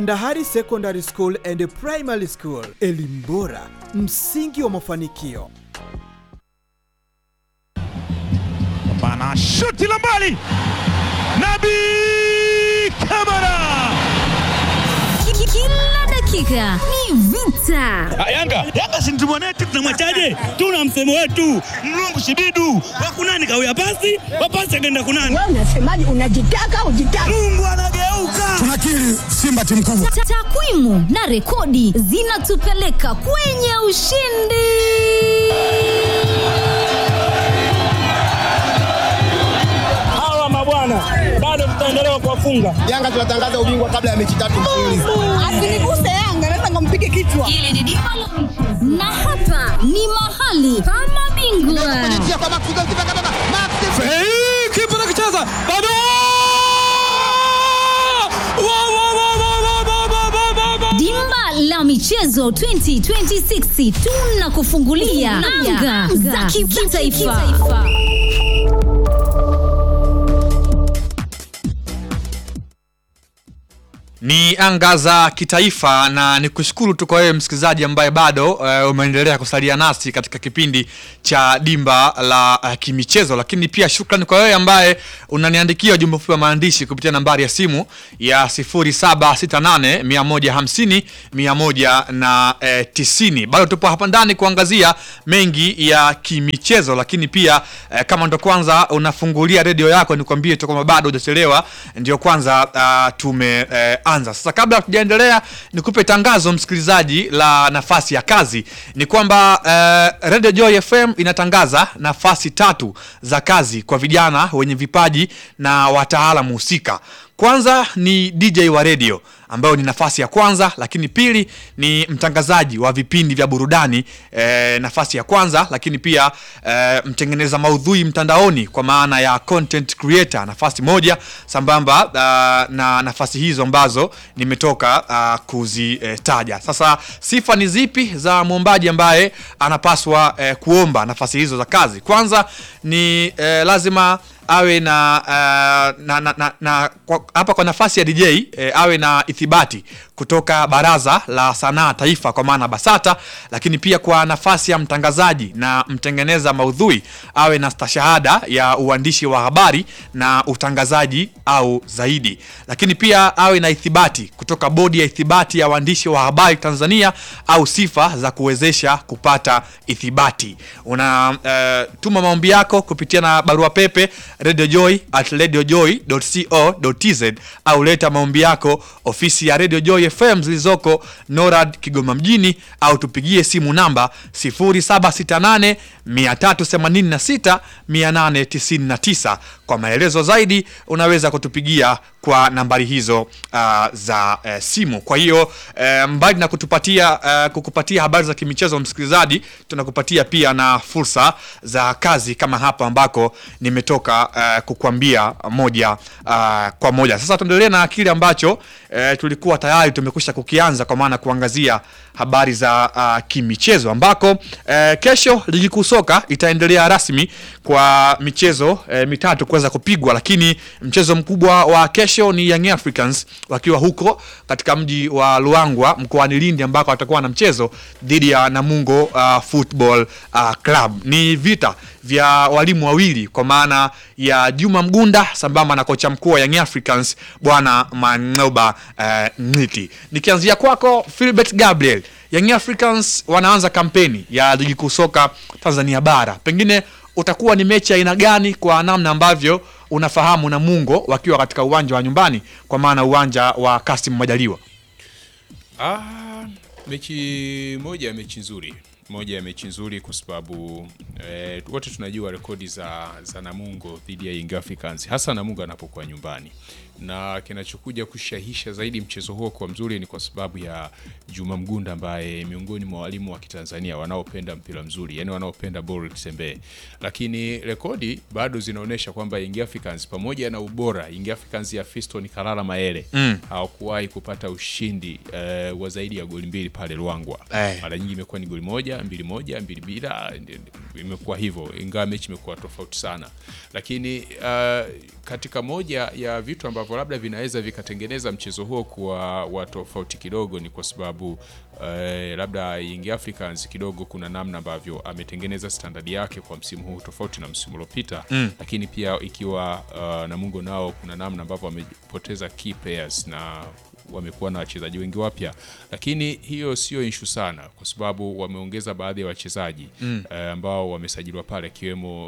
Ndahari Secondary School and Primary School, elimu bora, msingi wa mafanikio. Bana shuti la mbali, Nabi Kamara. Kila dakika ni vita. Yanga Yanga si mtimu wetu, tunamwachaje? Tuna msemo wetu mlungu shibidu wakunani kawia pasi wapasi akaenda kunani. Wewe unasemaje? Unajitaka ujitaka? Mungu anageuka. Tunakiri Simba timu kubwa. Ta- Takwimu na rekodi zinatupeleka kwenye ushindi. Hawa mabwana bado tutaendelea kuwafunga. Yanga tunatangaza ubingwa kabla ya mechi tatu mfululizo. Asiniguse Yanga, naweza nikampige kichwa. Na hapa ni mahali pa mabingwa. Kipa anakicheza bado. Wa, wa, wa, wa, wa, wa, wa, wa, wa, wa. Dimba la michezo 2026 tunakufungulia anga za kitaifa. ni anga za kitaifa na ni kushukuru tu kwa wewe msikilizaji ambaye bado uh, umeendelea kusalia nasi katika kipindi cha dimba la uh, kimichezo lakini pia shukrani kwa wewe ambaye unaniandikia ujumbe mfupi wa maandishi kupitia nambari ya simu ya 0768 150 190 bado tupo hapa ndani kuangazia mengi ya kimichezo lakini pia eh, kama ndo kwanza unafungulia redio yako nikwambie tu kwamba bado hujachelewa ndio kwanza uh, tumeanza eh, anza. sasa kabla hatujaendelea nikupe tangazo msikilizaji la nafasi ya kazi ni kwamba eh, radio joy fm inatangaza nafasi tatu za kazi kwa vijana wenye vipaji na wataalamu husika kwanza ni dj wa redio ambayo ni nafasi ya kwanza lakini pili ni mtangazaji wa vipindi vya burudani e, nafasi ya kwanza lakini pia e, mtengeneza maudhui mtandaoni kwa maana ya content creator nafasi moja sambamba uh, na nafasi hizo ambazo nimetoka uh, kuzitaja sasa sifa ni zipi za mwombaji ambaye anapaswa eh, kuomba nafasi hizo za kazi kwanza ni eh, lazima awe na, uh, na, na, na, na kwa, hapa kwa nafasi ya DJ eh, awe na ithibati kutoka Baraza la Sanaa Taifa kwa maana BASATA, lakini pia kwa nafasi ya mtangazaji na mtengeneza maudhui awe na stashahada ya uandishi wa habari na utangazaji au zaidi, lakini pia awe na ithibati kutoka Bodi ya Ithibati ya Waandishi wa Habari Tanzania au sifa za kuwezesha kupata ithibati. Una uh, tuma maombi yako kupitia na barua pepe radiojoy at radiojoy.co.tz au leta maombi yako ofisi ya Radio Joy FM zilizoko NORAD Kigoma mjini au tupigie simu namba 0768 386 899. Kwa maelezo zaidi unaweza kutupigia kwa nambari hizo uh, za uh, simu. Kwa hiyo uh, mbali na kutupatia uh, kukupatia habari za kimichezo msikilizaji, tunakupatia pia na fursa za kazi kama hapa ambako nimetoka uh, kukwambia moja uh, kwa moja. Sasa tuendelee na kile ambacho uh, tulikuwa tayari tumekwisha kukianza kwa maana kuangazia habari za uh, kimichezo ambako uh, kesho ligi kuu soka itaendelea rasmi kwa michezo uh, mitatu kuweza kupigwa, lakini mchezo mkubwa wa kesho ni Young Africans wakiwa huko katika mji wa Luangwa mkoani Lindi ambako watakuwa na mchezo dhidi ya Namungo uh, Football uh, Club. Ni vita vya walimu wawili kwa maana ya Juma Mgunda sambamba na kocha mkuu wa Young Africans bwana Manoba uh, Ngiti. Nikianzia kwako Philbert Gabriel, Young Africans wanaanza kampeni ya ligi kuu soka Tanzania bara, pengine utakuwa ni mechi aina gani kwa namna ambavyo unafahamu Namungo wakiwa katika uwanja wa nyumbani kwa maana uwanja wa Kasim Majaliwa? Ah, mechi moja ya mechi nzuri moja ya mechi nzuri kwa sababu eh, wote tunajua rekodi za, za Namungo dhidi ya Young Africans hasa Namungo anapokuwa nyumbani, na kinachokuja kushahisha zaidi mchezo huo kwa mzuri ni kwa sababu ya Juma Mgunda ambaye miongoni mwa walimu wa Kitanzania wanaopenda mpira mzuri, yani wanaopenda ball kitembee, lakini rekodi bado zinaonyesha kwamba Young Africans pamoja na ubora Young Africans ya Fiston Kalala Maele Mm. hawakuwahi kupata ushindi eh, wa zaidi ya goli mbili pale Ruangwa Eh. mara nyingi imekuwa ni goli moja moja mbili moja mbili bila imekuwa hivyo ingawa mechi imekuwa tofauti sana lakini uh, katika moja ya vitu ambavyo labda vinaweza vikatengeneza mchezo huo kuwa wa tofauti kidogo ni kwa sababu uh, labda Young Africans kidogo kuna namna ambavyo ametengeneza standard yake kwa msimu huu tofauti na msimu uliopita mm. lakini pia ikiwa uh, Namungo nao kuna namna ambavyo wamepoteza key players na wamekuwa na wachezaji wengi wapya, lakini hiyo sio inshu sana, kwa sababu wameongeza baadhi ya wachezaji mm. uh, ambao wamesajiliwa pale, akiwemo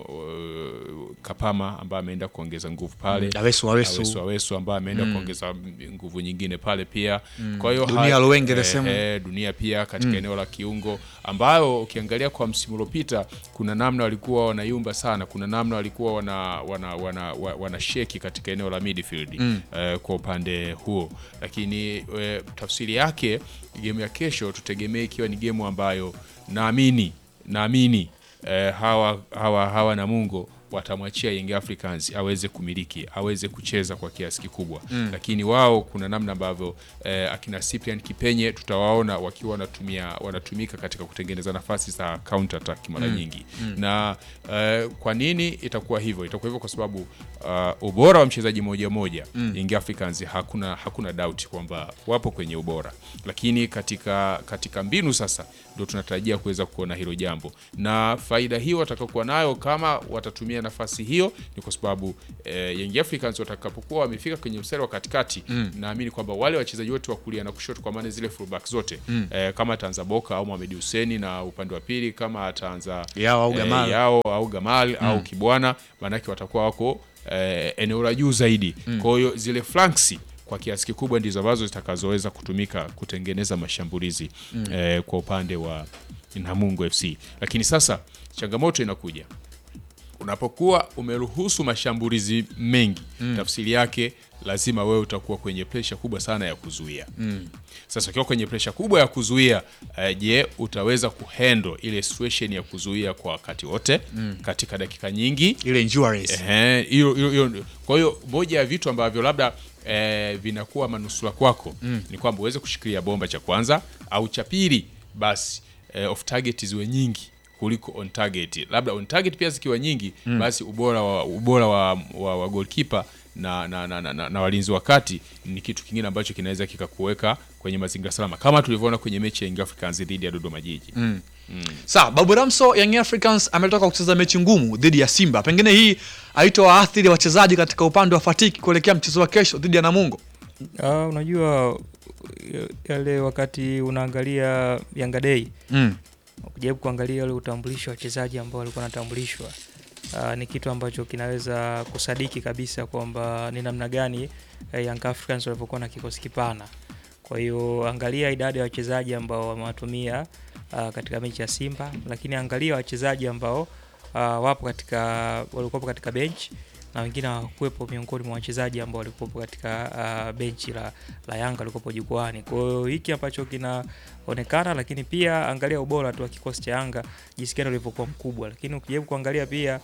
uh, Kapama ambaye ameenda kuongeza nguvu pale Mm. Awesu, Awesu. Awesu, Awesu ambaye ameenda kuongeza nguvu nyingine pale pia kwa hiyo Dunia ha- Luwenge the eh, same. eh, dunia pia katika eneo la kiungo ambayo ukiangalia kwa msimu uliopita kuna namna walikuwa wanayumba sana, kuna namna walikuwa wana, wana, wana, wana, wana sheki katika eneo la midfield eh, kwa upande huo, lakini eh, tafsiri yake game ya kesho tutegemee ikiwa ni game ambayo naamini naamini eh, hawa, hawa, hawa Namungo watamwachia Young Africans aweze kumiliki aweze kucheza kwa kiasi kikubwa mm. Lakini wao kuna namna ambavyo eh, akina Cyprian Kipenye tutawaona wakiwa wanatumia wanatumika katika kutengeneza nafasi za counter attack mara nyingi na eh, kwa nini itakuwa hivyo? Itakuwa hivyo kwa sababu uh, ubora wa mchezaji moja moja Young Africans hakuna hakuna doubt kwamba wapo kwenye ubora, lakini katika katika mbinu sasa ndio tunatarajia kuweza kuona hilo jambo, na faida hiyo watakaokuwa nayo kama watatumia nafasi hiyo ni kwa sababu eh, Young Africans watakapokuwa wamefika kwenye mstari wa katikati naamini kwamba wale wachezaji wote wa kulia na kushoto, kwa maana zile fullback zote eh, kama ataanza Boka au Mohamed Hussein na upande wa pili kama ataanza Yao au Gamal. Yao au Gamal au Kibwana, maanake watakuwa wako eh, eneo la juu zaidi. Kwa hiyo zile flanks kwa kiasi kikubwa ndizo ambazo zitakazoweza kutumika kutengeneza mashambulizi eh, kwa upande wa Namungo FC. Lakini sasa changamoto inakuja unapokuwa umeruhusu mashambulizi mengi tafsiri yake lazima wewe utakuwa kwenye presha kubwa sana ya kuzuia sasa ukiwa kwenye presha kubwa ya kuzuia eh, je utaweza kuhandle ile situation ya kuzuia kwa wakati wote katika dakika nyingi ile endurance Ehe, hiyo hiyo hiyo. Kwa hiyo moja ya vitu ambavyo labda eh, vinakuwa manusura kwako ni kwamba uweze kushikilia bomba cha kwanza au cha pili, basi eh, off target ziwe nyingi kuliko on target. Labda on target pia zikiwa nyingi, basi ubora wa ubora wa, wa, wa goalkeeper na, na, na, na, na, na walinzi wa kati ni kitu kingine ambacho kinaweza kikakuweka kwenye mazingira salama kama tulivyoona kwenye mechi ya Young Africans dhidi ya Dodoma Jiji. Sawa, Babu Ramso, Young Africans ametoka kucheza mechi ngumu dhidi ya Simba. Pengine hii haitowaathiri wachezaji katika upande wa fatiki kuelekea mchezo wa kesho dhidi ya Namungo. Ah, unajua yale wakati unaangalia Yanga Day Mm. ukijaribu kuangalia ule utambulisho wa wachezaji ambao walikuwa wanatambulishwa ah, ni kitu ambacho kinaweza kusadiki kabisa kwamba ni namna gani eh, Young Africans walivyokuwa na kikosi kipana. Kwa hiyo angalia idadi ya wachezaji ambao wamewatumia ah, katika mechi ya Simba, lakini angalia wachezaji ambao ah, wapo katika walikuwepo katika bench na wengine hawakuwepo miongoni mwa wachezaji ambao walikuwepo katika uh, benchi la, la Yanga walikuwepo jukwani. Kwa hiyo hiki ambacho kinaonekana, lakini pia angalia ubora tu wa kikosi cha Yanga jinsi gani ulivyokuwa mkubwa, lakini ukijaribu kuangalia pia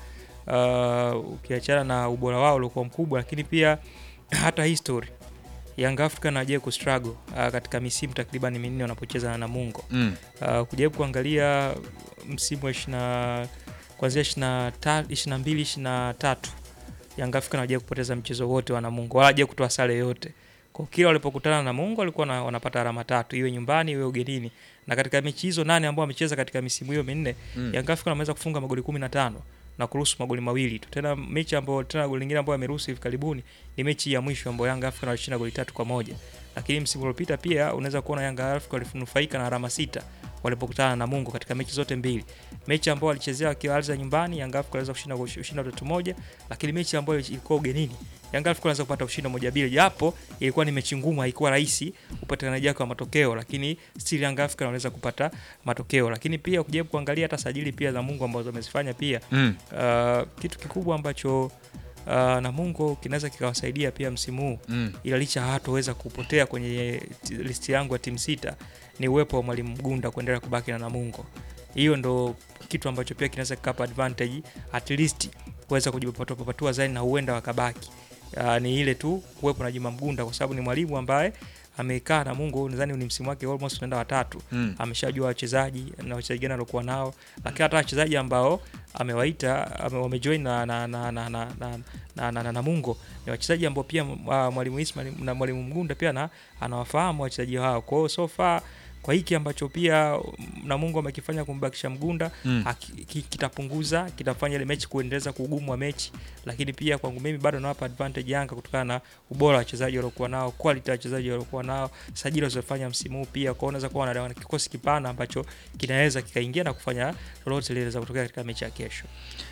uh, ukiachana na ubora wao uliokuwa mkubwa, lakini pia hata history Young African hawajawahi kustruggle uh, katika misimu takriban minne wanapocheza na Namungo Mm. uh, kujaribu kuangalia msimu wa ishina kuanzia ishina mbili ishina tatu Young African hawajawahi kupoteza mchezo wote wa Namungo wala hawajawahi kutoa sare yoyote. Kwa kila walipokutana na Namungo walikuwa na, wanapata alama tatu iwe nyumbani iwe ugenini. Na katika mechi hizo nane ambao wamecheza katika misimu hiyo minne mm. Young African wameweza kufunga magoli 15 na kuruhusu magoli mawili tu. Tena mechi ambayo tena goli lingine ambayo ameruhusu hivi karibuni ni mechi ya mwisho ambayo Young African walishinda goli tatu kwa moja. Lakini msimu uliopita pia unaweza kuona Young African walinufaika na alama sita walipokutana na Mungu katika mechi zote mbili. Mechi ambayo walichezea wakiwa Alza nyumbani, Young African waliweza kushinda kushinda tatu moja, lakini mechi ambayo ilikuwa ugenini, Young African waliweza kupata ushindi moja bila, japo ilikuwa ni mechi ngumu, haikuwa rahisi upatikanaji wake wa matokeo, lakini still Young African wanaweza kupata matokeo. Lakini pia ukijaribu kuangalia hata sajili pia za Mungu ambazo wamezifanya pia Mm. uh, kitu kikubwa ambacho uh, Namungo kinaweza kikawasaidia pia msimu huu Mm. ila licha hatoweza kupotea kwenye ti- listi yangu ya timu sita ni uwepo wa mwalimu Mgunda kuendelea kubaki na Namungo. Hiyo ndo kitu ambacho pia kinaweza kikapa advantage at least kuweza kujipatua zaidi na huenda wakabaki. Uh, ni ile tu kuwepo na Juma Mgunda kwa sababu ni mwalimu ambaye amekaa na Mungu, nadhani ni msimu wake almost unaenda watatu Mm. ameshajua wachezaji na wachezaji gani aliokuwa nao, lakini hata wachezaji ambao amewaita ame, wamejoin na na na na na, na, na, na, na, na Mungo ni wachezaji ambao pia uh, mwalimu Ismail na mwalimu Mgunda pia na anawafahamu wachezaji hao. Kwa hiyo so far kwa hiki ambacho pia Namungo amekifanya kumbakisha Mgunda Mm. haki- ki- kitapunguza kitafanya ile mechi kuendeleza kuugumu wa mechi, lakini pia kwangu mimi bado nawapa advantage Yanga kutokana na ubora wa wachezaji waliokuwa nao, quality ya wachezaji waliokuwa nao, sajili walizofanya msimu huu pia. Kwa hiyo unaweza kuwa na kikosi kipana ambacho kinaweza kikaingia na kufanya lolote lile za kutokea katika mechi ya kesho.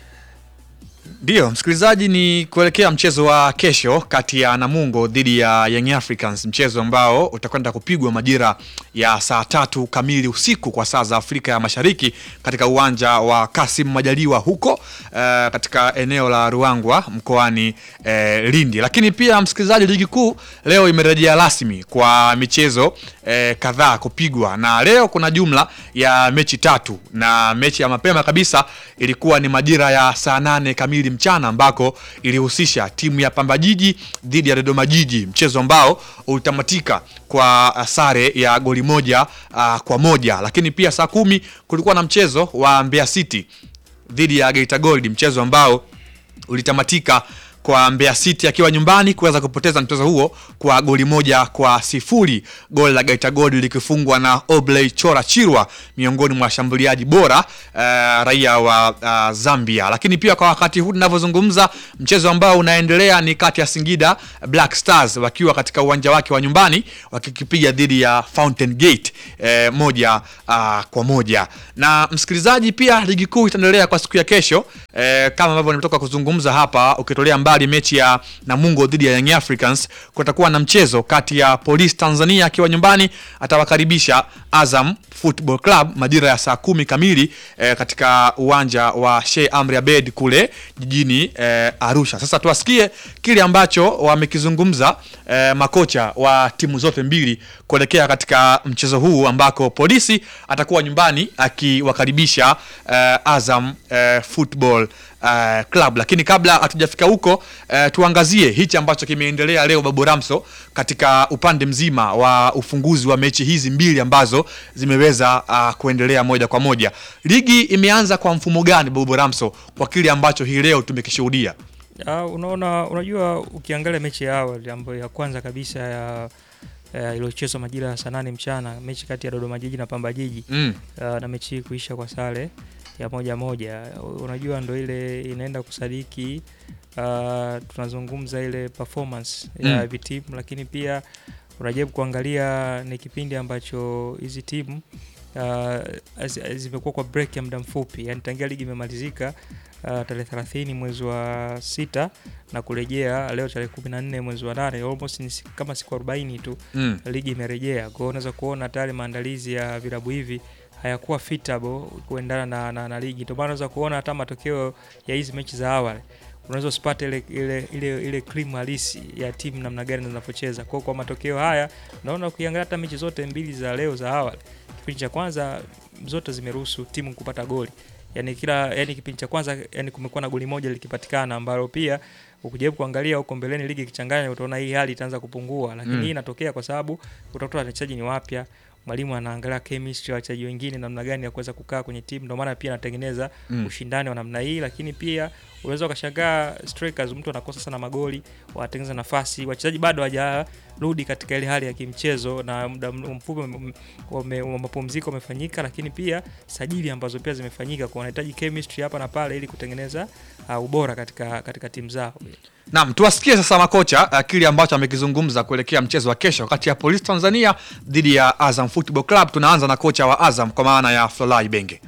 Ndiyo msikilizaji, ni kuelekea mchezo wa kesho kati ya Namungo dhidi ya Young Africans, mchezo ambao utakwenda kupigwa majira ya saa tatu kamili usiku kwa saa za Afrika ya Mashariki katika uwanja wa Kasim Majaliwa huko eh, katika eneo la Ruangwa mkoani eh, Lindi. Lakini pia msikilizaji, ligi kuu leo imerejea rasmi kwa michezo eh, kadhaa kupigwa, na leo kuna jumla ya mechi tatu, na mechi ya mapema kabisa ilikuwa ni majira ya saa nane kamili mchana ambako ilihusisha timu ya Pamba Jiji dhidi ya Dodoma Jiji, mchezo ambao ulitamatika kwa uh, sare ya goli moja uh, kwa moja. Lakini pia saa kumi kulikuwa na mchezo wa Mbeya City dhidi ya Geita Gold, mchezo ambao ulitamatika kwa Mbeya City akiwa nyumbani kuweza kupoteza mchezo huo kwa goli moja kwa sifuri, goli la Geita Gold likifungwa na Obley Chora Chirwa, miongoni mwa washambuliaji bora uh, raia wa uh, Zambia. Lakini pia kwa wakati huu tunavyozungumza, mchezo ambao unaendelea ni kati ya Singida Black Stars wakiwa katika uwanja wake wa nyumbani wakikipiga dhidi ya Fountain Gate eh, moja uh, kwa moja. Na msikilizaji, pia ligi kuu itaendelea kwa siku ya kesho eh, kama ambavyo nimetoka kuzungumza hapa, ukitolea mbali mechi ya Namungo dhidi ya Young Africans, kutakuwa na mchezo kati ya Police Tanzania akiwa nyumbani atawakaribisha Azam Football Club majira ya saa kumi kamili eh, katika uwanja wa Sheikh Amri Abeid kule jijini eh, Arusha. Sasa tuwasikie kile ambacho wamekizungumza eh, makocha wa timu zote mbili kuelekea katika mchezo huu ambako polisi atakuwa nyumbani akiwakaribisha eh, Azam eh, Football eh, Club. Lakini kabla hatujafika huko eh, tuangazie hichi ambacho kimeendelea leo Babu Ramso katika upande mzima wa ufunguzi wa mechi hizi mbili ambazo zimeweza uh, kuendelea moja kwa moja. Ligi imeanza kwa mfumo gani Babu Ramso kwa kile ambacho hii leo tumekishuhudia? Ya, unaona unajua ukiangalia mechi ya awali ambayo ya kwanza kabisa ya ya iliyochezwa majira ya saa nane mchana mechi kati ya Dodoma Jiji na Pamba Jiji Mm. uh, na mechi hii kuisha kwa sare ya moja moja, unajua ndo ile inaenda kusadiki uh, tunazungumza ile performance ya Mm. hivi timu, lakini pia unajaribu kuangalia ni kipindi ambacho hizi timu uh, zi- zimekuwa kwa break ya muda mfupi, yani tangia ligi imemalizika uh, tarehe 30 mwezi wa sita na kurejea leo tarehe 14 mwezi wa nane almost ni siku- kama siku 40 tu Mm. ligi imerejea. Kwa hiyo unaweza kuona tayari maandalizi ya vilabu hivi hayakuwa fitable kuendana na, na, na ligi. Ndio maana unaweza kuona hata matokeo ya hizi mechi za awali unaweza usipate ile ile ile, ile cream halisi ya timu namna gani zinavyocheza. Kwa hiyo kwa matokeo haya naona ukiangalia hata mechi zote mbili za leo za awali, kipindi cha kwanza zote zimeruhusu timu kupata goli. Yani kila yani kipindi cha kwanza yani kumekuwa na goli moja likipatikana ambalo pia ukijaribu kuangalia huko mbeleni ligi ikichanganya utaona hii hali itaanza kupungua, lakini Mm. hii inatokea kwa sababu utakuta wachezaji ni wapya, mwalimu anaangalia chemistry ya wachezaji wengine namna gani ya kuweza kukaa kwenye timu, ndio maana pia anatengeneza Mm. ushindani wa namna hii, lakini pia unaweza ukashangaa strikers, mtu anakosa sana magoli, wanatengeneza nafasi, wachezaji bado hawajarudi katika ile hali ya kimchezo, na muda m- mfupi m- wame- wa mapumziko umefanyika, lakini pia sajili ambazo pia zimefanyika, kwa wanahitaji chemistry hapa na pale ili kutengeneza uh, ubora katika katika timu zao. Naam, tuwasikie sasa makocha uh, kile ambacho amekizungumza kuelekea mchezo wa kesho kati ya Police Tanzania dhidi ya Azam Football Club. Tunaanza na kocha wa Azam kwa maana ya Flolai Benge.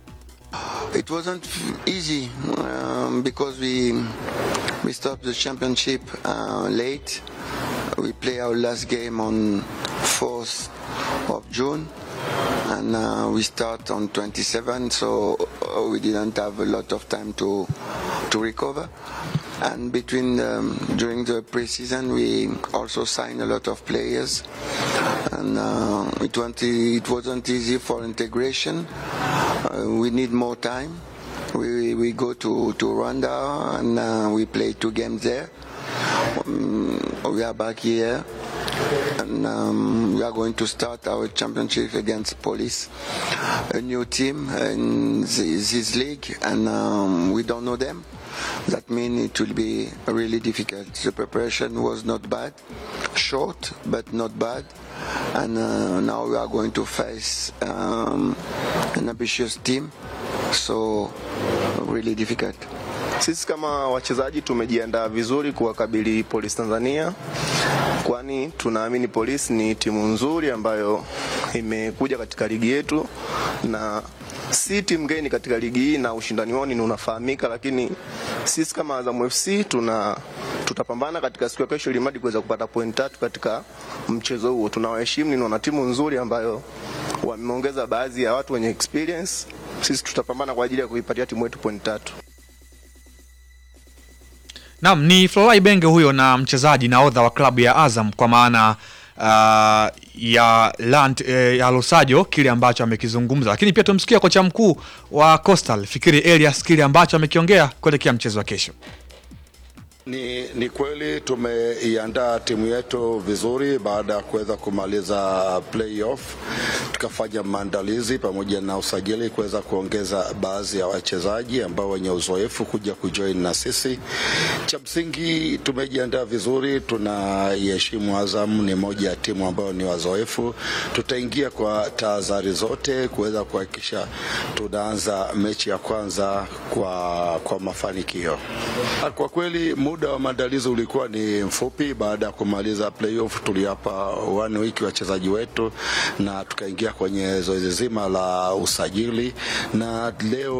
It wasn't f- easy um, because we we stopped the championship uh, late. We play our last game on 4th of June, and uh, we start on 27. So uh, we didn't have a lot of time to to recover. And between um, during the preseason, we also signed a lot of players, and uh, it wasn't it wasn't easy for integration. Uh, we need more time. We, we go to, to Rwanda and uh, we play two games there. Um, we are back here and um, we are going to start our championship against Police, a new team in this, this league, and um, we don't know them. That means it will be really difficult. The preparation was not bad, short but not bad, and uh, now we are going to face um, an ambitious team, so really difficult. Sisi kama wachezaji tumejiandaa vizuri kuwakabili Polisi Tanzania, kwani tunaamini Polisi ni timu nzuri ambayo imekuja katika ligi yetu na si timu geni katika ligi hii na ushindani wao ni unafahamika, lakini sisi kama Azam FC tuna tutapambana katika siku ya kesho ili mradi kuweza kupata point tatu katika mchezo huo. Tunawaheshimu, ni wana timu nzuri ambayo wameongeza baadhi ya watu wenye experience. Sisi tutapambana kwa ajili ya kuipatia timu yetu point tatu. Naam, ni Florai Benge huyo na mchezaji nahodha wa klabu ya Azam kwa maana uh, ya Lant, eh, ya Losajo kile ambacho amekizungumza, lakini pia tumsikia kocha mkuu wa Coastal Fikiri Elias kile ambacho amekiongea kuelekea mchezo wa kesho. Ni, ni kweli tumeiandaa timu yetu vizuri baada ya kuweza kumaliza playoff, tukafanya maandalizi pamoja na usajili kuweza kuongeza baadhi ya wachezaji ambao wenye uzoefu kuja kujoin na sisi. Cha msingi tumejiandaa vizuri, tunaiheshimu Azam, ni moja ya timu ambayo ni wazoefu. Tutaingia kwa tahadhari zote kuweza kuhakikisha tunaanza mechi ya kwanza kwa, kwa mafanikio. Kwa kweli muda wa maandalizi ulikuwa ni mfupi. Baada ya kumaliza playoff, tuliapa one week wachezaji wetu na tukaingia kwenye zoezi zima la usajili, na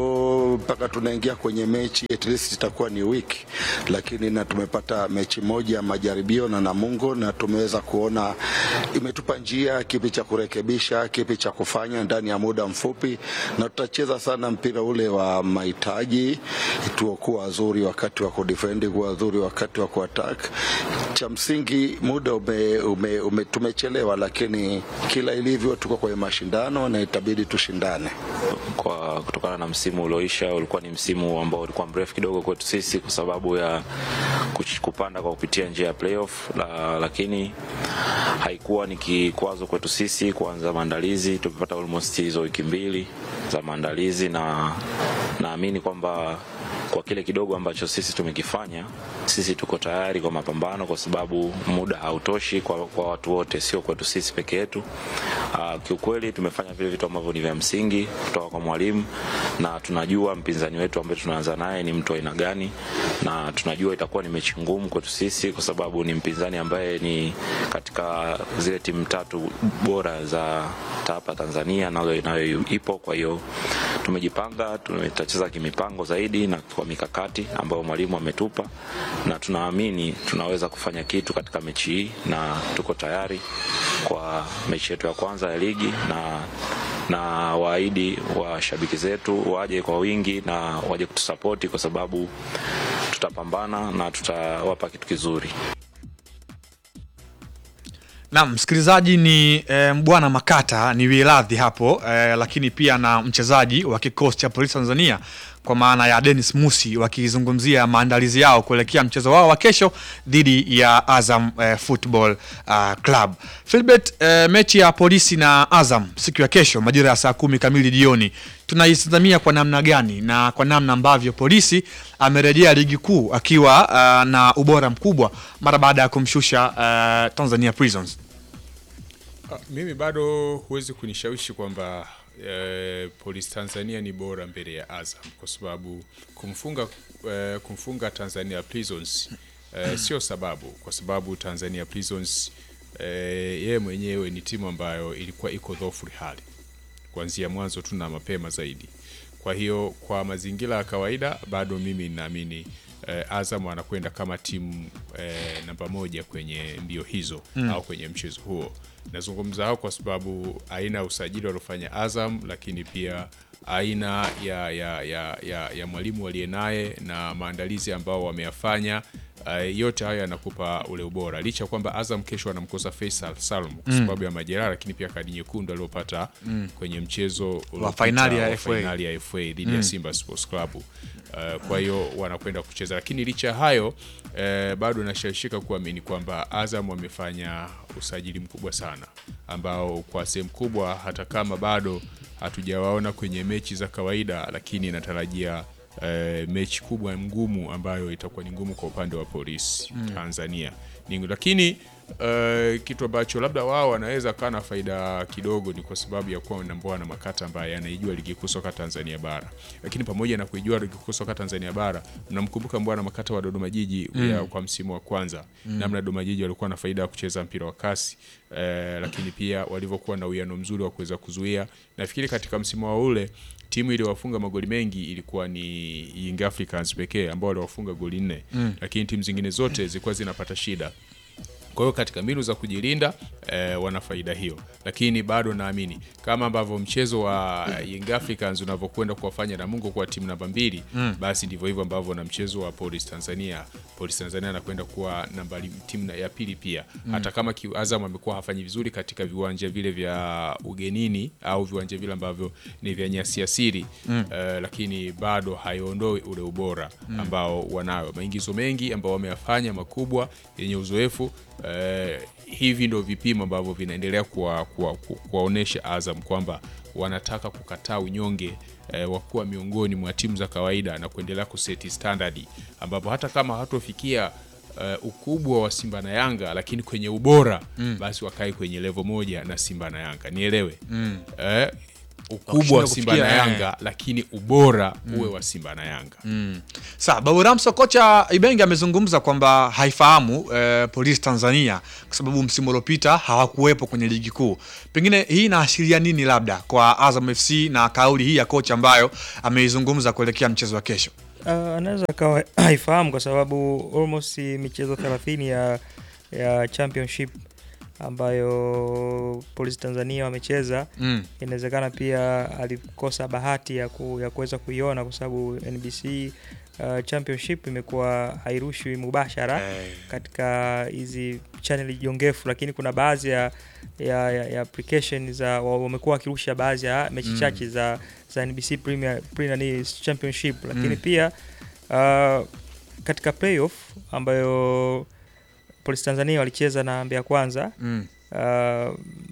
leo mpaka tunaingia kwenye mechi at least itakuwa ni wiki, lakini na tumepata mechi moja ya majaribio na Namungo, na tumeweza kuona imetupa njia kipi cha kurekebisha, kipi cha kufanya ndani ya muda mfupi, na tutacheza sana mpira ule wa mahitaji, tuokuwa wazuri wakati wa kudefend, kuwa wazuri wakati wa kuattack. Cha msingi muda ume, ume, ume, tumechelewa, lakini kila ilivyo tuko kwenye mashindano na itabidi tushindane. kwa kutokana na msimu ulioisha ulikuwa ni msimu ambao ulikuwa mrefu kidogo kwetu sisi kwa sababu ya kuch- kupanda kwa kupitia njia ya playoff la, lakini haikuwa ni kikwazo kwetu sisi kuanza maandalizi. Tumepata almost hizo wiki mbili za maandalizi na naamini kwamba kwa kile kidogo ambacho sisi tumekifanya, sisi tuko tayari kwa mapambano, kwa sababu muda hautoshi kwa, kwa watu wote, sio kwetu sisi peke yetu. Uh, kiukweli tumefanya vile vitu ambavyo ni vya msingi kutoka kwa mwalimu, na tunajua mpinzani wetu ambaye tunaanza naye ni mtu aina gani, na tunajua itakuwa ni mechi ngumu kwetu sisi, kwa sababu ni mpinzani ambaye ni katika zile timu tatu bora za hapa Tanzania, nayo nayo ipo. Kwa hiyo tumejipanga, tutacheza kimipango zaidi na kwa mikakati ambayo mwalimu ametupa, na tunaamini tunaweza kufanya kitu katika mechi hii, na tuko tayari kwa mechi yetu ya kwanza ya ligi na na waahidi washabiki zetu waje kwa wingi na waje kutusapoti kwa sababu tutapambana na tutawapa kitu kizuri. Naam, msikilizaji ni e, Mbwana Makata ni wiradhi hapo e, lakini pia na mchezaji wa kikosi cha polisi Tanzania kwa maana ya Dennis Musi wakizungumzia maandalizi yao kuelekea mchezo wao wa kesho dhidi ya Azam e, Football uh, Club. Philbert, e, mechi ya polisi na Azam siku ya kesho majira ya saa kumi kamili jioni tunaitazamia kwa namna gani na kwa namna ambavyo polisi amerejea ligi kuu akiwa uh, na ubora mkubwa mara baada ya kumshusha uh, Tanzania Prisons. Ah, mimi bado huwezi kunishawishi kwamba eh, Polisi Tanzania ni bora mbele ya Azam kwa sababu kumfunga eh, kumfunga Tanzania Prisons eh, sio sababu, kwa sababu Tanzania Prisons eh, yeye mwenyewe ni timu ambayo ilikuwa iko dhaifu hali kuanzia mwanzo tu na mapema zaidi. Kwa hiyo kwa mazingira ya kawaida bado mimi naamini eh, Azam anakwenda kama timu eh, namba moja kwenye mbio hizo Mm. au kwenye mchezo huo Nazungumza hao kwa sababu aina ya usajili waliofanya Azam, lakini pia aina ya, ya, ya, ya, ya mwalimu aliye naye na maandalizi ambao wameyafanya. Uh, yote hayo yanakupa ule ubora, licha ya kwamba Azam kesho anamkosa Faisal Salum kwa Mm. sababu ya majeraha, lakini pia kadi nyekundu aliyopata Mm. kwenye mchezo uliopita fainali ya wa FA. fainali ya FA dhidi Mm. ya Simba Sports Club. Uh, kwa hiyo wanakwenda kucheza, lakini licha ya hayo eh, bado nashawishika kuamini kwamba Azam wamefanya usajili mkubwa sana ambao kwa sehemu kubwa hata kama bado hatujawaona kwenye mechi za kawaida, lakini natarajia eh, mechi kubwa ngumu ambayo itakuwa ni ngumu kwa upande wa polisi Mm. Tanzania ni, lakini eh, kitu ambacho labda wao wanaweza kaa na faida kidogo ni kwa sababu ya kuwa na Mbwana Makata ambaye anaijua ligi kuu soka Tanzania bara, lakini pamoja na kuijua ligi kuu soka Tanzania bara, mnamkumbuka Mbwana Makata wa Dodoma Jiji Mm. ya kwa msimu wa kwanza Mm. namna Dodoma Jiji walikuwa na faida ya kucheza mpira wa kasi eh, lakini pia walivyokuwa na uwiano mzuri wa kuweza kuzuia. Nafikiri katika msimu wa ule timu iliyowafunga magoli mengi ilikuwa ni Young Africans pekee ambao waliwafunga goli nne Mm. lakini timu zingine zote zilikuwa zinapata shida. Kwa hiyo katika mbinu za kujilinda eh, wana faida hiyo, lakini bado naamini kama ambavyo mchezo wa Young Africans unavyokwenda kuwafanya Namungo kuwa timu namba mbili Mm. basi ndivyo hivyo ambavyo na mchezo wa Police Tanzania, Police Tanzania anakwenda kuwa nambari timu na- ya pili pia Mm. hata kama ki- Azam amekuwa hafanyi vizuri katika viwanja vile vya ugenini au viwanja vile ambavyo ni vya nyasi asili Mm. eh, lakini bado haiondoi ule ubora Mm. ambao wanayo, maingizo mengi ambao wameyafanya makubwa yenye uzoefu eh, hivi ndo vipimo ambavyo vinaendelea kuwa- kuwa- ku- kuwaonesha Azam kwamba wanataka kukataa unyonge eh, wa kuwa miongoni mwa timu za kawaida na kuendelea kuseti standard ambapo hata kama hawatofikia eh, ukubwa wa Simba na Yanga, lakini kwenye ubora Mm. basi wakae kwenye levo moja na Simba na Yanga, nielewe Mm. eh, ukubwa Wakishindwa wa Simba kufikia, na eh. Yanga, lakini ubora Mm. uwe wa Simba na Yanga. Mm. Sawa, Babu Ramso, kocha Ibenge amezungumza kwamba haifahamu eh, Polisi Tanzania kwa sababu msimu uliopita hawakuwepo kwenye ligi kuu. Pengine hii inaashiria nini labda kwa Azam FC na kauli hii ya kocha ambayo ameizungumza kuelekea mchezo wa kesho? Uh, anaweza akawa haifahamu kwa sababu almost michezo 30 ya, ya championship ambayo Polisi Tanzania wamecheza Mm. inawezekana pia alikosa bahati ya, ku, ya kuweza kuiona kwa sababu NBC uh, championship imekuwa hairushwi mubashara katika hizi channel jongefu, lakini kuna baadhi ya, ya, ya, ya application za wa- wamekuwa wakirusha baadhi ya mechi Mm. chache za, za NBC Premier, Premier ni championship, lakini Mm. pia uh, katika playoff ambayo Polisi Tanzania walicheza na Mbeya Kwanza Mm. uh,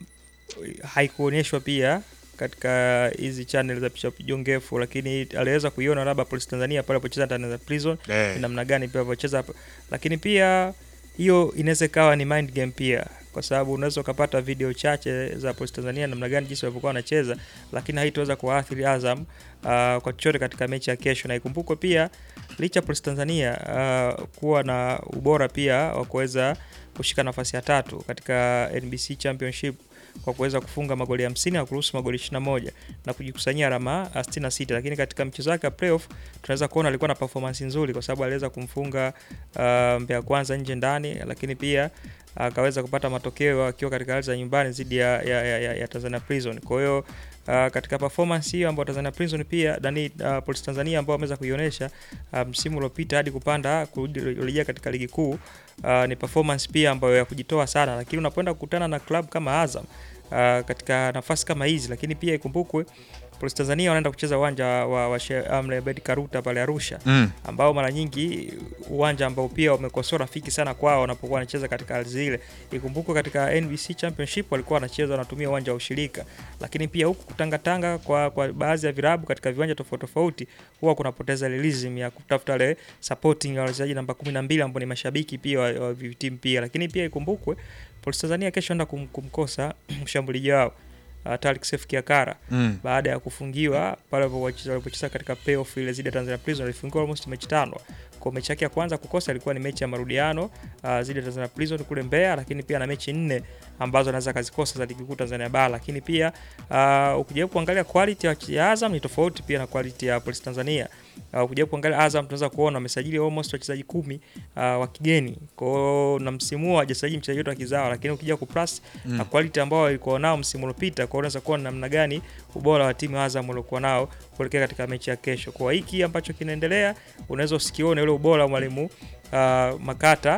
haikuonyeshwa pia katika hizi channel za picha jongefu, lakini aliweza kuiona labda Polisi Tanzania pale alipocheza Tanzania Prison Eh. ni namna gani pia alipocheza hapo, lakini pia hiyo inaweza ikawa ni mind game pia, kwa sababu unaweza ukapata video chache za Polisi Tanzania namna gani jinsi walivyokuwa wanacheza, lakini haitaweza kuathiri Azam uh, kwa chochote katika mechi ya kesho, na ikumbukwe pia licha ya Polisi Tanzania uh, kuwa na ubora pia wa kuweza kushika nafasi ya tatu katika NBC Championship kwa kuweza kufunga magoli 50 na kuruhusu magoli 21 na kujikusanyia alama uh, 66, lakini katika mchezo wake wa playoff tunaweza kuona alikuwa na performance nzuri kwa sababu aliweza kumfunga uh, Mbeya Kwanza nje ndani, lakini pia akaweza kupata matokeo akiwa katika hali za nyumbani dhidi ya, ya, ya, ya, ya Tanzania Prison. Kwa hiyo uh, katika performance hiyo ambayo Tanzania Prison pia ndani uh, Polisi Tanzania ambao wameweza kuionyesha uh, msimu uliopita hadi kupanda kurejea katika ligi kuu uh, ni performance pia ambayo ya kujitoa sana, lakini unapoenda kukutana na club kama Azam uh, katika nafasi kama hizi, lakini pia ikumbukwe Polisi Tanzania wanaenda kucheza uwanja wa, wa Sheikh Amri Abeid Karuta pale Arusha Mm. ambao mara nyingi uwanja ambao pia umekuwa sio rafiki sana kwao wanapokuwa wanacheza katika ardhi ile. Ikumbukwe katika NBC Championship walikuwa wanacheza wanatumia uwanja wa ushirika, lakini pia huku kutangatanga kwa, kwa baadhi ya vilabu katika viwanja tofauti tofauti huwa kunapoteza realism ya kutafuta ile supporting ya wachezaji namba 12 ambao ni mashabiki pia wa, wa timu pia, lakini pia ikumbukwe Polisi Tanzania kesho anaenda kum, kumkosa mshambuliaji wao uh, Tariq Seif Kiakara Mm. baada ya kufungiwa pale walipocheza walipocheza katika playoff ile zidi ya Tanzania Prison alifungiwa almost mechi tano. Kwa mechi yake ya kwanza kukosa ilikuwa ni mechi ya marudiano uh, zidi ya Tanzania Prison kule Mbeya, lakini pia na mechi nne ambazo anaweza kazikosa za ligi kuu Tanzania bara, lakini pia uh, ukijaribu kuangalia quality ya ya Azam ni tofauti pia na quality ya Polisi Tanzania uh, kuja kuangalia Azam tunaweza kuona wamesajili almost wachezaji kumi uh, wa kigeni kwao, na msimu huu hawajasajili mchezaji wote wa kizawa, lakini ukija ku plus Mm. na quality ambao walikuwa nao msimu uliopita, kwa unaweza kuona namna gani ubora wa timu ya Azam waliokuwa nao kuelekea katika mechi ya kesho. Kwa hiki ambacho kinaendelea, unaweza usikione ule ubora wa mwalimu uh, Makata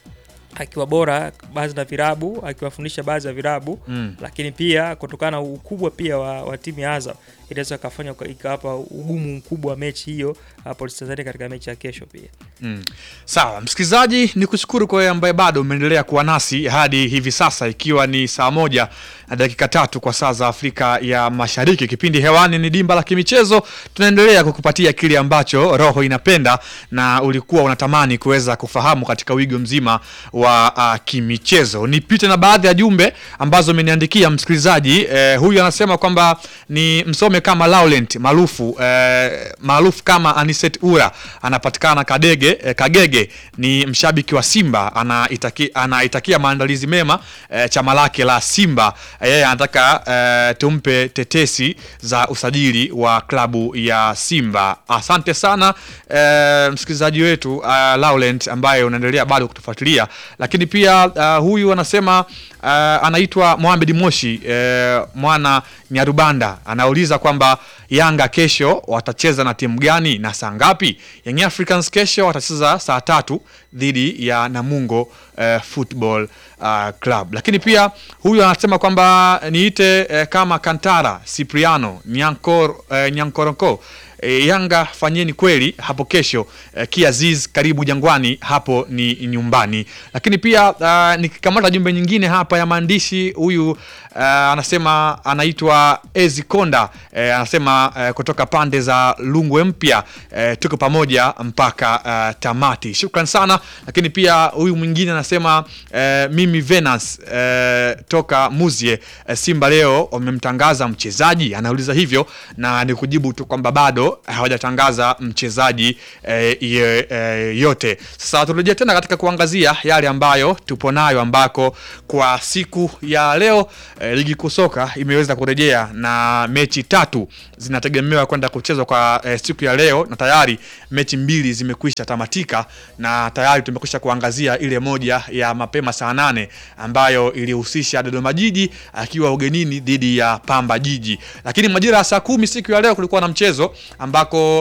akiwa bora baadhi na virabu akiwafundisha baadhi ya virabu Mm. lakini pia kutokana na ukubwa pia wa, wa timu ya Azam inaweza kafanya ikawapa ugumu mkubwa wa mechi hiyo uh, Police Tanzania katika mechi ya kesho pia. Mm. Sawa, msikilizaji, ni kushukuru kwa wewe ambaye bado umeendelea kuwa nasi hadi hivi sasa, ikiwa ni saa moja na dakika tatu kwa saa za Afrika ya Mashariki. Kipindi hewani ni Dimba la Kimichezo. Tunaendelea kukupatia kile ambacho roho inapenda na ulikuwa unatamani kuweza kufahamu katika wigo mzima wa uh, kimichezo. Nipite na baadhi ya jumbe ambazo umeniandikia msikilizaji. Eh, huyu anasema kwamba ni msome kama Laurent maarufu eh, maarufu kama Aniset Ura anapatikana Kadege eh, Kagege ni mshabiki wa Simba anaitaki, anaitakia maandalizi mema eh, chama lake la Simba yeye anataka eh, tumpe tetesi za usajili wa klabu ya Simba. Asante sana eh, msikilizaji wetu uh, Laurent ambaye unaendelea bado kutufuatilia, lakini pia uh, huyu anasema uh, anaitwa Mohamed Moshi eh, mwana Nyarubanda anauliza kwamba Yanga kesho watacheza na timu gani na saa ngapi? Young Africans kesho watacheza saa tatu dhidi ya Namungo eh, Football uh, Club. Lakini pia huyu anasema kwamba niite eh, kama Kantara Cipriano Nyankor, eh, Nyankoronko E, Yanga fanyeni kweli hapo kesho e, Kiaziz karibu Jangwani, hapo ni nyumbani. Lakini pia uh, nikikamata jumbe nyingine hapa ya maandishi, huyu uh, anasema anaitwa Ezi Konda e, anasema uh, kutoka pande za Lungwe Mpya e, tuko pamoja mpaka uh, tamati. Shukran sana. Lakini pia huyu mwingine anasema uh, mimi Venus uh, toka Muzie uh, Simba leo wamemtangaza mchezaji, anauliza hivyo na ni kujibu tu kwamba bado hawajatangaza mchezaji eh, ye- eh, yote. Sasa turejea tena katika kuangazia yale ambayo tupo nayo, ambako kwa siku ya leo eh, ligi kuu soka imeweza kurejea na mechi tatu zinategemewa kwenda kuchezwa kwa eh, siku ya leo, na tayari mechi mbili zimekwisha tamatika, na tayari tumekwisha kuangazia ile moja ya mapema saa nane ambayo ilihusisha Dodoma Jiji akiwa ugenini dhidi ya Pamba Jiji, lakini majira ya saa kumi siku ya leo kulikuwa na mchezo ambako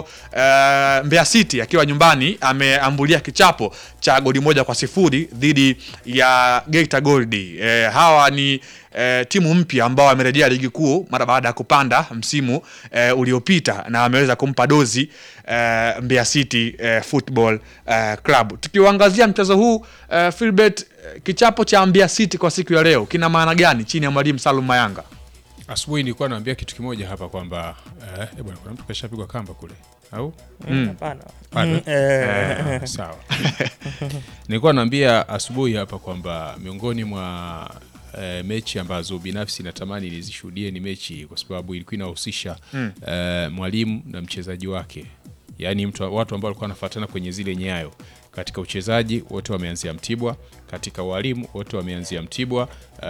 uh, Mbeya City akiwa nyumbani ameambulia kichapo cha goli moja kwa sifuri dhidi ya Geita Gold. Eh, hawa ni eh, timu mpya ambao wamerejea ligi kuu mara baada ya kupanda msimu eh, uliopita na wameweza kumpa dozi eh, Mbeya City eh, Football eh, Club. Tukiuangazia mchezo huu eh, Philbert, eh, kichapo cha Mbeya City kwa siku ya leo kina maana gani chini ya mwalimu Salum Mayanga? Asubuhi nilikuwa naambia kitu kimoja hapa kwamba eh, eh, bwana kuna mtu kashapigwa kamba kule au Mm, hapana. Bado? Mm, eh. Eh, sawa. Nilikuwa naambia asubuhi hapa kwamba miongoni mwa eh, mechi ambazo binafsi natamani nizishuhudie ni mechi hii, kwa sababu ilikuwa inahusisha Mm. eh, mwalimu na mchezaji wake, yaani mtu watu ambao walikuwa wanafuatana kwenye zile nyayo katika uchezaji wote wameanzia Mtibwa, katika walimu wote wameanzia Mtibwa.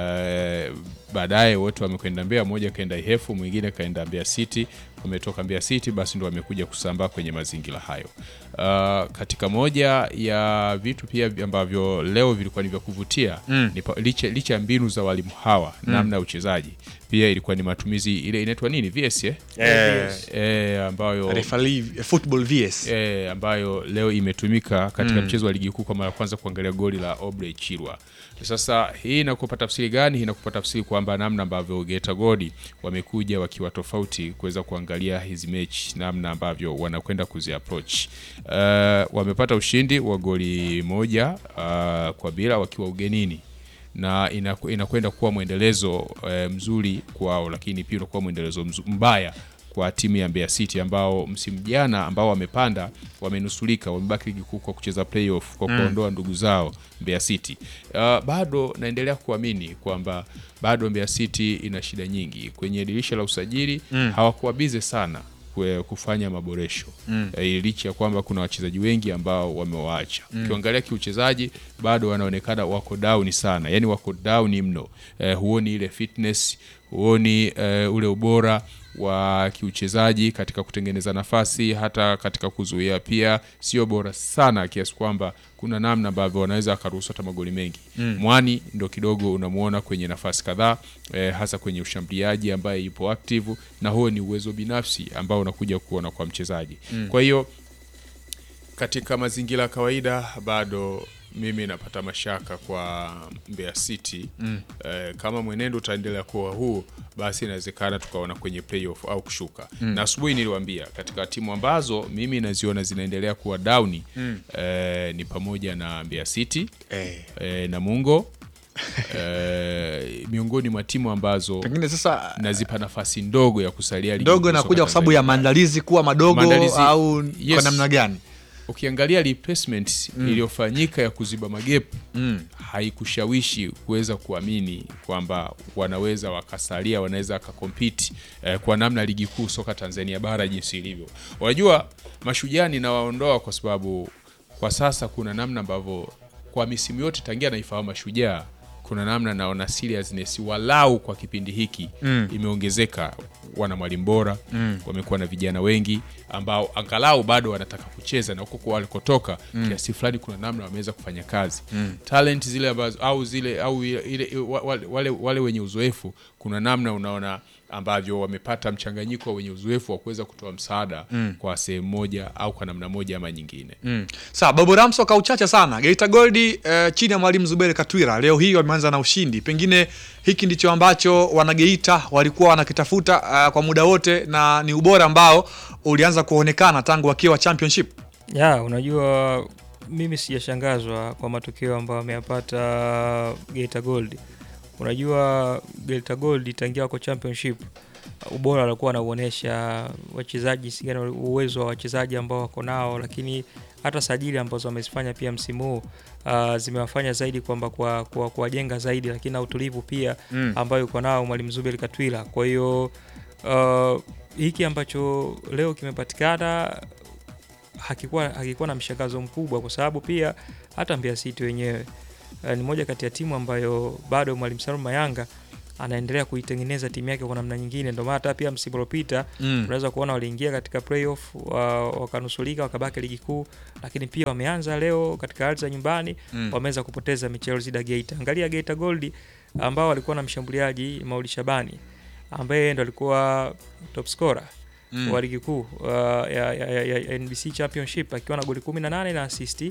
Eh, baadaye wote wamekwenda Mbeya, mmoja kaenda Ihefu, mwingine kaenda Mbeya City. Wametoka Mbeya City, basi ndo wamekuja kusambaa kwenye mazingira hayo. Uh, katika moja ya vitu pia ambavyo leo vilikuwa ni vya kuvutia Mm. ni pa- licha, licha ya mbinu za walimu hawa Mm. namna ya uchezaji pia ilikuwa ni matumizi ile inaitwa nini VS eh? Eh, Eh, ambayo Referee, football VS. eh, ambayo leo imetumika katika Mm. mchezo wa ligi kuu kwa mara ya kwanza kuangalia goli la Obrey Chirwa. Sasa hii inakupa tafsiri gani? Hii inakupa tafsiri kwamba namna ambavyo Geita Gold wamekuja wakiwa tofauti kuweza kuangalia hizi mechi, namna ambavyo wanakwenda kuzi approach. Uh, wamepata ushindi wa goli moja uh, kwa bila wakiwa ugenini na inaku- inakwenda kuwa mwendelezo eh, mzuri kwao, lakini pia unakuwa mwendelezo mzu- mbaya kwa timu ya Mbeya City ambao msimu jana ambao wamepanda wamenusulika, wamebaki ligi kuu kwa kucheza playoff kwa Mm. kuondoa ndugu zao Mbeya City. Uh, bado naendelea kuamini kwamba bado Mbeya City ina shida nyingi kwenye dirisha la usajili Mm. hawakuwa bize sana kwe- kufanya maboresho Mm. Eh, licha ya kwamba kuna wachezaji wengi ambao wamewaacha. Mm. Ukiangalia kiuchezaji bado wanaonekana wako down sana, yani wako down mno. Eh, huoni ile fitness, huoni eh, ule ubora wa kiuchezaji katika kutengeneza nafasi hata katika kuzuia pia sio bora sana kiasi kwamba kuna namna ambavyo wanaweza wakaruhusu hata magoli mengi Mm. mwani ndo kidogo unamuona kwenye nafasi kadhaa eh, hasa kwenye ushambuliaji ambaye yupo active na huo ni uwezo binafsi ambao unakuja kuona kwa mchezaji Mm. kwa hiyo katika mazingira ya kawaida bado mimi napata mashaka kwa Mbeya City Mm. eh, kama mwenendo utaendelea kuwa huu basi inawezekana tukaona kwenye playoff au kushuka Mm. na asubuhi niliwaambia katika timu ambazo mimi naziona zinaendelea kuwa downi Mm. eh, ni pamoja na Mbeya City Eh. eh, Namungo eh, miongoni mwa timu ambazo Pengine sasa nazipa nafasi ndogo ya kusalia ligi ndogo kuu soka inakuja kwa sababu ya maandalizi kuwa madogo Maandalizi- au yes. kwa namna gani? ukiangalia replacement Mm. iliyofanyika ya kuziba magepu Mm. haikushawishi kuweza kuamini kwamba wanaweza wakasalia wanaweza wakakompiti eh, kwa namna ligi kuu soka Tanzania bara jinsi ilivyo. Unajua mashujaa ninawaondoa kwa sababu kwa sasa kuna namna ambavyo kwa misimu yote tangia naifahamu mashujaa kuna namna naona seriousness walau kwa kipindi hiki Mm. imeongezeka. Wana mwalimu bora Mm. wamekuwa na vijana wengi ambao angalau bado wanataka kucheza na huko kwa walikotoka Mm. kiasi fulani kuna namna wameweza kufanya kazi Mm. talent zile ambazo au zile au ile, ile, wa- wale, wale, wale wenye uzoefu kuna namna unaona ambavyo wamepata mchanganyiko wa wenye uzoefu wa kuweza kutoa msaada Mm. kwa sehemu moja au kwa namna moja ama nyingine Mm. Sawa, Babu Ramso kauchache sana. Geita Goldi eh, chini ya mwalimu Zuberi Katwira leo hii wameanza na ushindi. Pengine hiki ndicho ambacho wanageita walikuwa wanakitafuta uh, kwa muda wote na ni ubora ambao ulianza kuonekana tangu wakiwa championship. ya unajua mimi sijashangazwa kwa matokeo ambayo ameyapata Geita Gold. Unajua Geita Gold tangia wako championship ubora walikuwa wanauonesha wachezaji jinsi gani wali- uwezo wa wachezaji ambao wako nao, lakini hata sajili ambazo wamezifanya pia msimu huu uh, zimewafanya zaidi kwamba kwa kwa- kuwajenga zaidi, lakini na utulivu pia Mm. ambayo yuko nao mwalimu Zuberi Katwila. Kwa hiyo uh, hiki ambacho leo kimepatikana hakikuwa, hakikuwa na mshangazo mkubwa kwa sababu pia hata Mbeya City wenyewe uh, ni moja kati ya timu ambayo bado mwalimu Salum Mayanga anaendelea kuitengeneza timu yake kwa namna nyingine. Ndio maana hata pia msimu uliopita Mm. unaweza kuona waliingia katika playoff wa, wakanusulika wakabaki ligi kuu, lakini pia wameanza leo katika ardhi za nyumbani Mm. wameweza kupoteza michezo dhidi ya Geita. Angalia Geita Gold ambao walikuwa na mshambuliaji Mauli Shabani ambaye ndo alikuwa top scorer Mm. wa ligi kuu uh, ya, ya, ya, ya NBC Championship akiwa na goli 18 na assist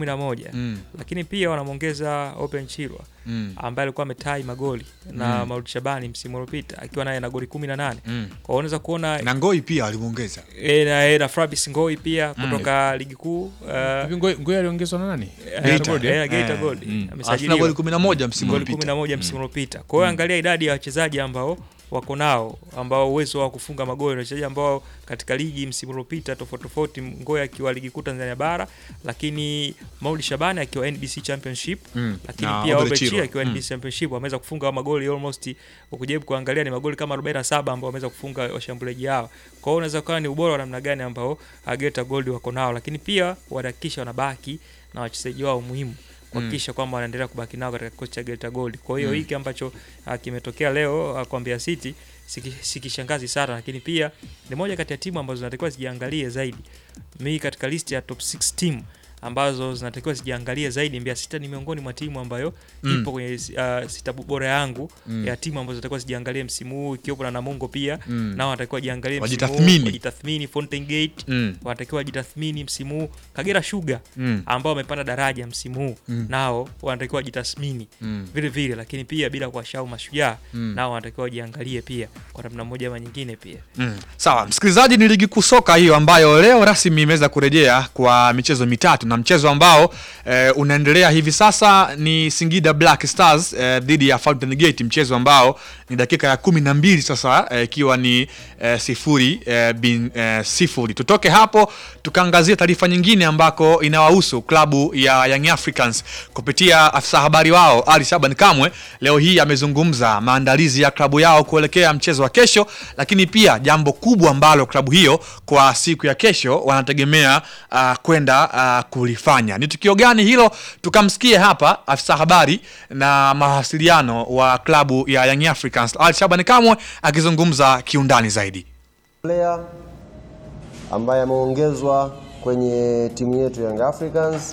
11 Mm. lakini pia wanamwongeza Open Chirwa Mm. ambaye alikuwa ametai magoli na Mm. Maulid Shabani msimu uliopita akiwa naye na goli 18 Mm. kwa hiyo unaweza kuona Na Ngoi pia alimuongeza. e, na, e, na Fabrice Ngoi pia Mm. kutoka ligi kuu uh, Hivi Ngoi- Ngoi aliongezwa na nani? Eh, Geita Gold, eh? eh, Geita Eh. Gold. Mm. Amesajiliwa. Arsenal goli 11 msimu Goli uliopita. 11 msimu uliopita. Kwa hiyo angalia idadi ya wachezaji ambao wako nao ambao uwezo wa kufunga magoli na wachezaji ambao katika ligi msimu uliopita tofauti tofauti, Ngoya akiwa ligi kuu Tanzania bara, lakini Mauli Shabani akiwa NBC Championship Mm. lakini Na pia Obele Obechi Chirwa. akiwa Mm. NBC Championship wameweza kufunga magoli almost, ukijaribu kuangalia ni magoli kama 47 ambao wameweza kufunga washambuliaji hao. Kwa hiyo unaweza kuona ni ubora wa namna gani ambao uh, Geita Gold wako nao, lakini pia wanahakikisha wanabaki na wachezaji wao muhimu kuhakikisha kwamba wanaendelea kubaki nao katika kikosi cha Geita Gold. Kwa hiyo Mm. hiki ambacho uh, kimetokea leo uh, kwa Mbeya City siki- sikishangazi sana, lakini pia ni moja kati ya timu ambazo zinatakiwa zijiangalie zaidi. Mimi katika list ya top 6 team ambazo zinatakiwa zijiangalie zaidi, Mbeya City ni miongoni mwa timu ambayo Mm. ipo kwenye uh, sita bora yangu Mm. ya timu ambazo zinatakiwa zijiangalie msimu huu, ikiwepo na Namungo pia Mm. nao wanatakiwa wajiangalie msimu huu, Wajitathmini. wajitathmini. Fountain Gate Mm. wanatakiwa wajitathmini msimu huu. Kagera Sugar Mm. ambao wamepanda daraja msimu huu Mm. nao wanatakiwa wajitathmini Mm. vile vile, lakini pia bila kuwashau mashujaa Mm. nao wanatakiwa wajiangalie pia kwa namna moja ama nyingine pia. Mm. Sawa, msikilizaji, ni ligi kuu soka hiyo ambayo leo rasmi imeweza kurejea kwa michezo mitatu, na mchezo ambao eh, unaendelea hivi sasa ni Singida Black Stars eh, dhidi ya Fountain Gate, mchezo ambao ni dakika ya kumi na mbili sasa eh, ikiwa ni eh, sifuri eh, bin eh, sifuri. Tutoke hapo tukaangazia taarifa nyingine ambako inawahusu klabu ya Young Africans kupitia afisa habari wao Ali Shaban Kamwe leo hii amezungumza maandalizi ya klabu yao kuelekea mchezo wa kesho, lakini pia jambo kubwa ambalo klabu hiyo kwa siku ya kesho wanategemea uh, kwenda uh, kulifanya. Ni tukio gani hilo? Tukamsikie hapa afisa habari na mawasiliano wa klabu ya Young Africans Al Shabani Kamwe akizungumza kiundani zaidi. player ambaye ameongezwa kwenye timu yetu Young Africans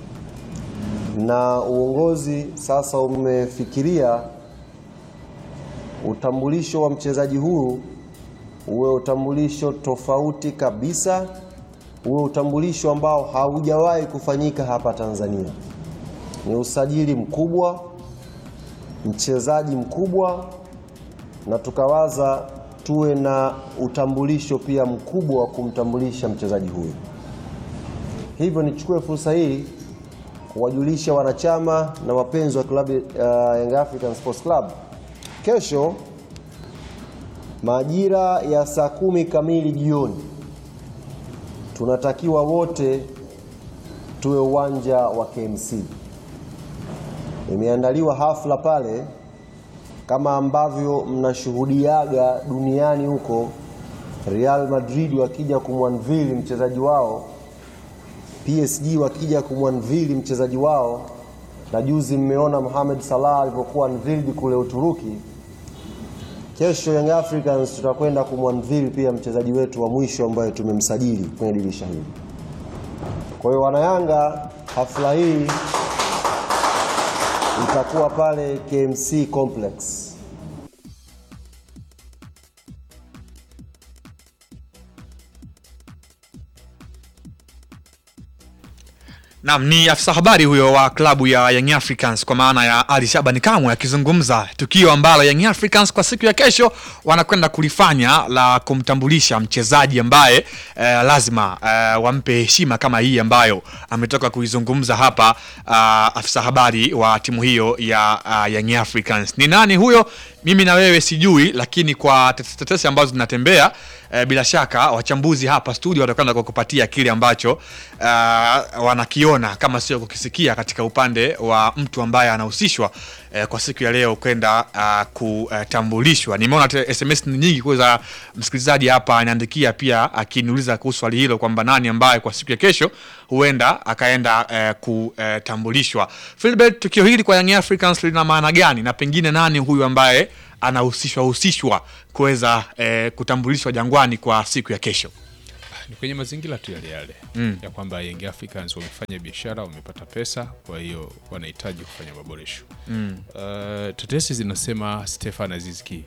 na uongozi sasa umefikiria utambulisho wa mchezaji huyu uwe utambulisho tofauti kabisa, uwe utambulisho ambao haujawahi kufanyika hapa Tanzania. Ni usajili mkubwa, mchezaji mkubwa, na tukawaza tuwe na utambulisho pia mkubwa wa kumtambulisha mchezaji huyu. Hivyo nichukue fursa hii kuwajulisha wanachama na wapenzi wa klabu uh, Young African Sports Club, kesho majira ya saa kumi kamili jioni tunatakiwa wote tuwe uwanja wa KMC. Imeandaliwa hafla pale kama ambavyo mnashuhudiaga duniani huko, Real Madrid wakija kumwanvili mchezaji wao, PSG wakija kumwanvili mchezaji wao, na juzi mmeona Mohamed Salah alipokuwa unveiled kule Uturuki. Kesho Young Africans tutakwenda kumwanvili pia mchezaji wetu wa mwisho ambaye tumemsajili kwenye dirisha hili. Kwa hiyo wanayanga, hafla hii itakuwa pale KMC Complex. Naam, ni afisa habari huyo wa klabu ya Young Africans kwa maana ya Ali Shabani Kamwe akizungumza tukio ambalo Young Africans kwa siku ya kesho wanakwenda kulifanya la kumtambulisha mchezaji ambaye eh, lazima eh, wampe heshima kama hii ambayo ametoka kuizungumza hapa uh, afisa habari wa timu hiyo ya uh, Young Africans. Ni nani huyo? Mimi na wewe sijui, lakini kwa tetesi tetesi ambazo zinatembea eh, bila shaka wachambuzi hapa studio watakwenda kukupatia kile ambacho uh, wanakiona kama sio kukisikia katika upande wa mtu ambaye anahusishwa eh, kwa siku ya leo kwenda uh, kutambulishwa. Nimeona te- SMS ni nyingi kuweza msikilizaji hapa anaandikia pia akiniuliza kuhusu swali hilo kwamba nani ambaye kwa siku ya kesho huenda akaenda eh, kutambulishwa. Philbert, tukio hili kwa Young Africans lina maana gani na pengine nani huyu ambaye anahusishwa husishwa kuweza eh, kutambulishwa Jangwani kwa siku ya kesho? ni kwenye mazingira tu yale yale Mm. ya kwamba Young Africans wamefanya biashara, wamepata pesa, kwa hiyo wanahitaji kufanya maboresho. Mm. Uh, tetesi zinasema Stefan Azizki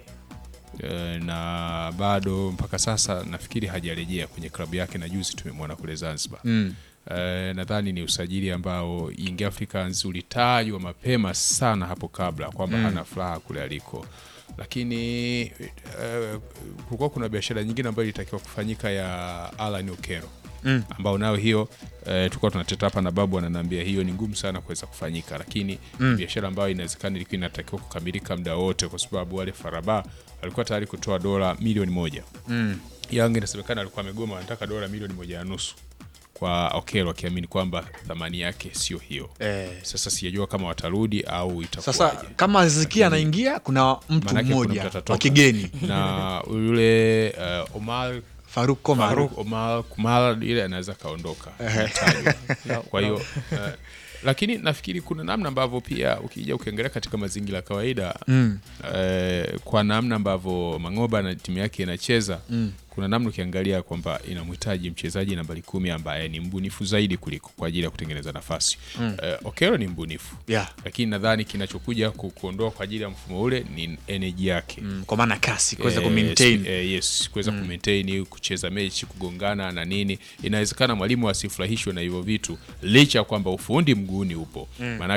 uh, na bado mpaka sasa nafikiri hajarejea kwenye klabu yake, na juzi tumemwona kule Zanzibar. Mm. Uh, nadhani ni usajili ambao Young Africans ulitajwa mapema sana hapo kabla kwamba Mm. hana furaha kule aliko, lakini uh, kulikuwa kuna biashara nyingine ambayo ilitakiwa kufanyika ya Alan Okero Mm. ambao nayo hiyo eh, tulikuwa tunateta hapa na babu ananiambia hiyo ni ngumu sana kuweza kufanyika, lakini Mm. biashara ambayo inawezekana ilikuwa inatakiwa kukamilika muda wote, kwa sababu wale Faraba alikuwa tayari kutoa dola milioni moja. Mm. Yanga inasemekana alikuwa amegoma, anataka dola milioni moja na nusu kwa Okelo, akiamini kwamba thamani yake sio hiyo. Eh. Sasa sijajua kama watarudi au itakuwa Sasa kama Zikia anaingia, kuna mtu Manake kuna mmoja mtu atatoka. wa kigeni na yule uh, Omar Faruk Komar. Faruk Omar Kumar ile anaweza kaondoka Ehe. Anatajwa. kwa hiyo uh, lakini nafikiri kuna namna ambavyo pia ukija ukiangalia katika mazingira ya kawaida Mm. eh, kwa namna ambavyo Mangoba na timu yake inacheza Mm. kuna namna ukiangalia kwamba inamhitaji mchezaji nambari kumi ambaye ni mbunifu zaidi kuliko kwa ajili ya kutengeneza nafasi Mm. eh, Okero ni mbunifu Yeah. lakini nadhani kinachokuja ku- kuondoa kwa ajili ya mfumo ule ni energy yake Mm, kwa maana kasi kuweza Eh, kumaintain. sp- eh, yes kuweza Mm. kumaintain kucheza mechi kugongana na nini inawezekana mwalimu asifurahishwe na hivyo vitu licha ya kwamba ufundi mguuni upo Mm. Maana